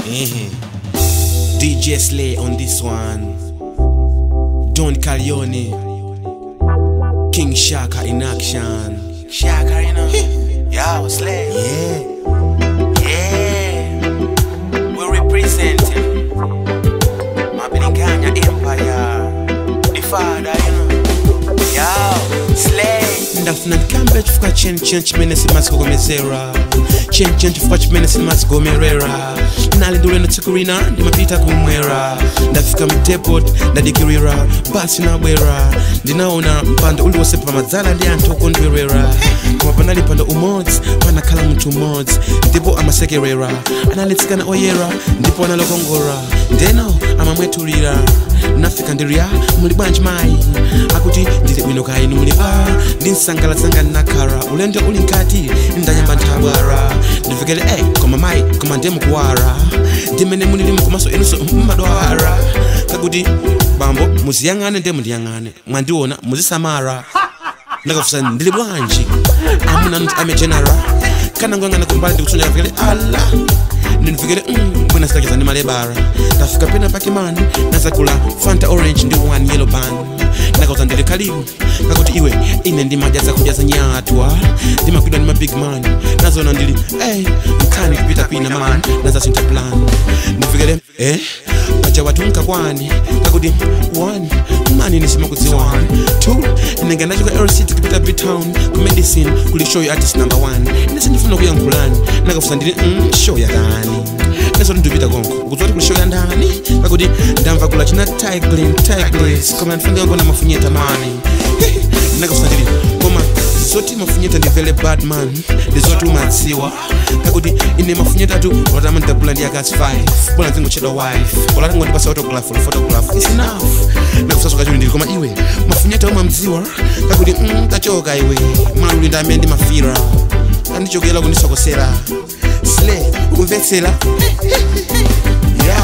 Eh. DJ Slay on this one. Don Calione. King Shaka in action. Shaka, you know. Yo, Slay. Yeah. Yeah. We representing Mabilinganya Empire. The father, you know. Yo, Slay. ndafuna ndikambe chifukwa cheni cheni chimene simazikomezera cheni cheni chifukwa chimene simazigomerera nali ndulendo tsiku lina ndimapita kumwera ndafika mdepot ndadikirira basi nabwera ndinaona mpando uliwonse pamadzala ndi anthu okondwerera koma panali mpando umodzi panakhala munthu umodzi ndipo amasekerera analetsikana oyera ndipo analokongora ndeno amamwetulira nafika ndiriya muli bwanji mayi akuti ndili bwino kaya inu muli pa ndinsangalasanga nakhala ulendo uli nkati ndanyamba nthabwara ndifikire eh koma mayi koma ndiye mukuwara ndimene munili mukomanso inunso mmadwara kakuti bambo muziyang'ane ndiye mundiyang'ane mwandiona muzisamara ndakafusa ndili bwanji amuna mntu amejenera kana ngoyang'ana kumbali ndikutsonja kafikire ala ndinifikire mm, bwina sitakiza ndi malebara ndafika pena pakimani nazakula fanta orange ndi one yellow ban ndakauza ndili kalibu kakuti iwe ine ndimadya zakudya za nyatwa ndimakwidwa ndi mabig man nazona ndili ey mkhani kupita kwina man nazasintha plan ndifikire eh paja watu mkakwani kakuti one mani nisimakudziwani two inenge ndachoka lct kupita btown ku medicine kuli show ya artist number one inese ndifuna kuyankhulani nakafusa ndili mm, show yakani neso ndipita konko ukuti kuli show ya ndani kakuti ndamva kula china tiglin tiglis koma ndifunga ngona mafunyeta mani nakafusa ndili koma zoti mafunyeta ndivele badman ndizoti umadziwa kakuti ine mafunyeta tu olotama ndidabula ndi akasi 5 bola ndingochedwa wife olati ngondipasa autograph ol photograph is enough nakusasoka chuli ndili koma iwe mafunyeta umamdziwa kakuti mm, tachoka iwe maluli ndi amene ndimafira andichokera kundisokosera sle ukumvetsera yeah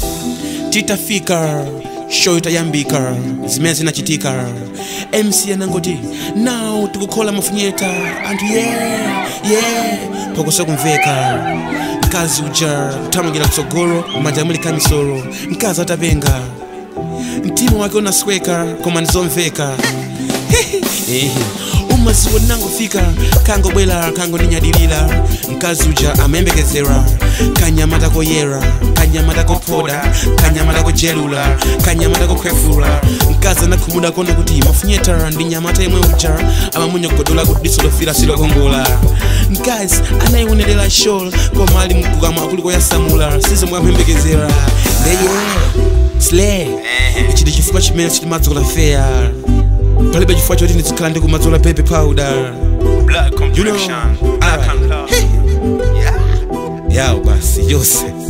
titafika show itayambika zimene zinachitika mc anangoti now tikukhola mafunyeta anthu yeah yeah phokoso kumveka mkazi uja kuthamangira kutsogolo manja muli kamisolo mkazi atapenga mtima wake unasweka koma ndizomveka Eh, umaziwo nangofika kangobwera kangoninyadilira mkazi uja amayembekezera kanyamata koyera kanyamata kophoda kanyamata kojelula kanyamata kokhwefula mkazi anakhumudwa kona kuti mafunyeta ndi nyamata yemwe uja amamunyogodola kuti diso lofira silokongola mkazi anayionerera show koma ali mkukama akuliko yasamula sizomwe amuyembekezera ndeye slay ichi ndi chifukwa chimene chitimadzola fair palibe chifukwa choti ndizikhala ndikumadzola baby powder Blood you know complexion. Black and love. yawo basi yose